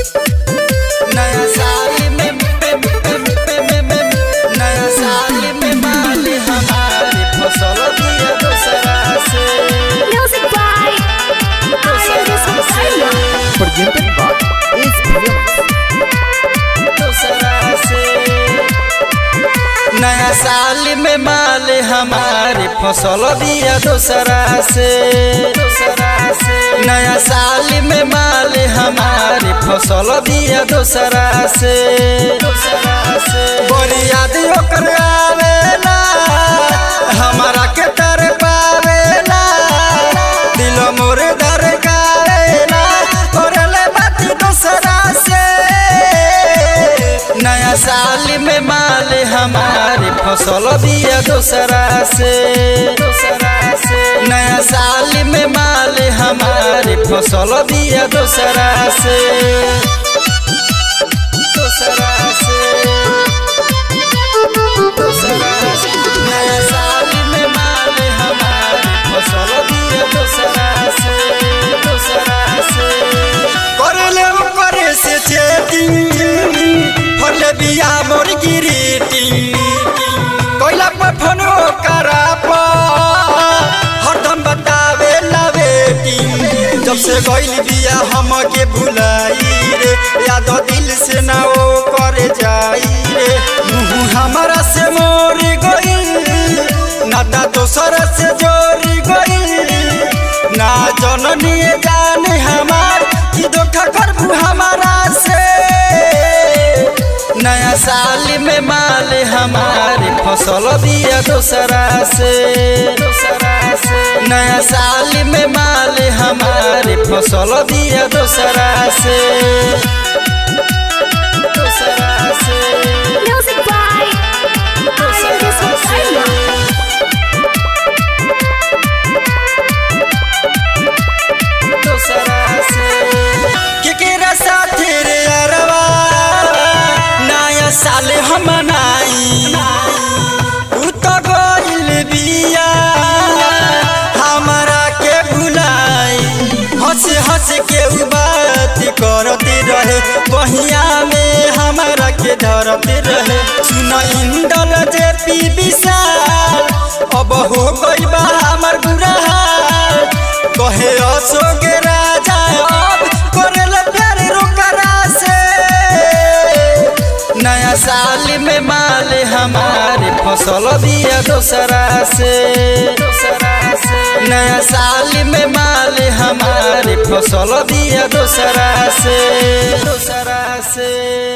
नया साल में में- में- में- में- में- नया साल में माल हमारे फसल दिया दूसरा से Music by Iris Messiah. presented by Ace Films. दूसरा से नया साल में माल हमारे फसल दिया दूसरा से दूसरा से नया साल में माल हमारे फसल दिया दूसरा से दूसरा से बड़ी याद ओकर आवेला हमारा के तर पावेला दिल मोर दर गावेला करले बात दूसरा से नया साल में माल हमारे फसल दिया दूसरा से दूसरा से नया साल में माल हमारे फसल दिया दूसरा से दूसरा से दूसरा से नया साल में माल हमारे फसल दिया दूसरा से दूसरा से करले करे से चेटिंग फरले बिया मोर गिरीटिंग कोइला पर फोनो करा पा हरदम बतावे लवेटिंग जब से गइल बिया हम के भुलाई रे याद दिल से ना ओ करे जाई रे मुँह हमारा से मोर गइल नाता दोसर से जोड़ी गइल ना जननी जाने हमार कि धोखा करबू हमारा से नया साल में माल हमारे फसल दिया दूसरा से दूसरा से नया साल में माल हमारे फसल दिया दूसरा से दूसरा से Music by Iris Messiah. दूसरा से केकरा साथे रे अरवा नया साल हम मनाई उ तो गइल बिया हमरा के भुलाई हंस हंस के उ बात करते रहे बहिया में हमरा के धरते रहे सुन इंदल जे पी विशाल अब हो गइल बा हमर बुरा हाल कहे अशोक राजा अब करेल प्यार रोकरा से नया साल में माल हमारे फसल दिया दूसरा से दूसरा से नया साल में माल हमारे फसल दिया दूसरा से दूसरा से